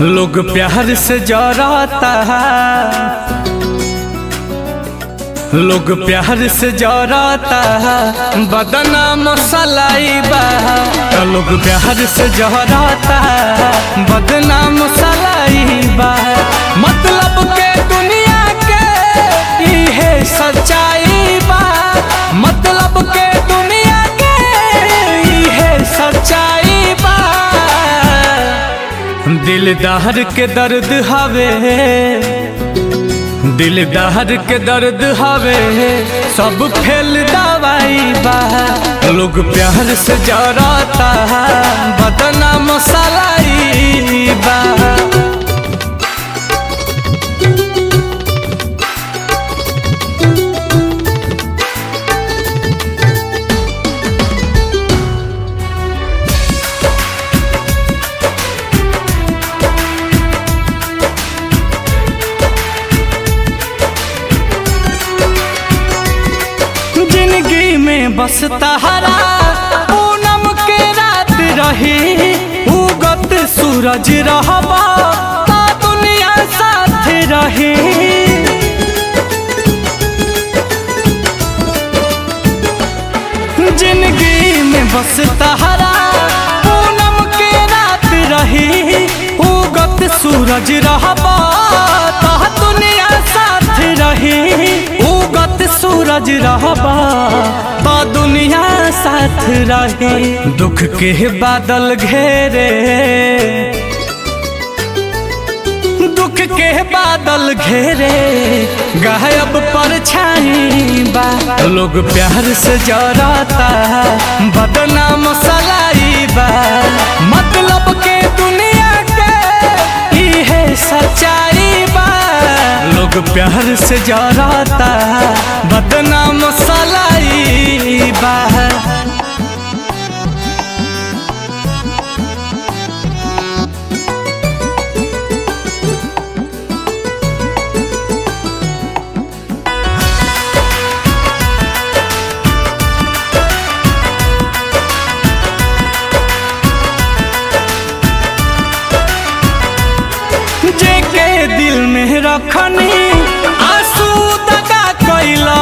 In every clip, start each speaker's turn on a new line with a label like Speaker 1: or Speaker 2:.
Speaker 1: लोग प्यार से जराता है लोग प्यार से जराता है बदना मसलाई बा लोग प्यार से जराता है बदना मसलाई बा मतलब के दुनिया के इहे सच्चाई बा मतलब के दुनिया के इहे सच्चाई बा दिलदार के दर्द हवे दिलदार के दर्द हवे सब फेल दवाई बा लोग प्यार से जराता है बदना मसालाई बा जिंदगी में बस तहरा पूनम के रात रही उगत सूरज रहबा ता दुनिया साथ रही जिंदगी में बस तहरा पूनम के रात रही उगत सूरज रहबा ता दुनिया साथ रही उगत सूरज रहबा तो दुनिया साथ रही दुख के बादल घेरे दुख के बादल घेरे गायब परछाई बा लोग प्यार से जराता है बदनाम सलाई बा मतलब के दुनिया के इहे सच्चाई बा लोग प्यार से जराता है बदनाम सलाई बा जेके दिल में रखनी आंसू दगा कैला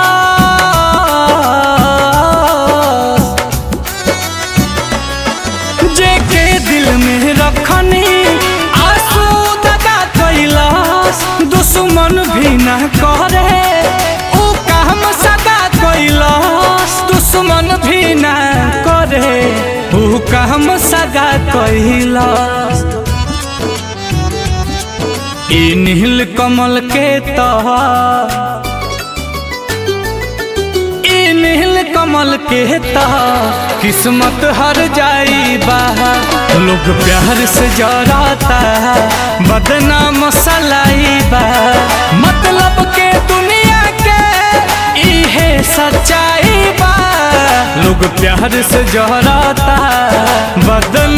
Speaker 1: जेके दिल में रखनी आंसू दगा कैला दुश्मन भी न करे ऊ काम सगा कैला दुश्मन भी न करे ऊ काम सगा कैला ई नील कमल के तह ई नील कमल के तह किस्मत हर जाई बा लोग प्यार से जराता है बदनाम सलाई बा मतलब के दुनिया के इहे सच्चाई बा लोग प्यार से जराता है बदनाम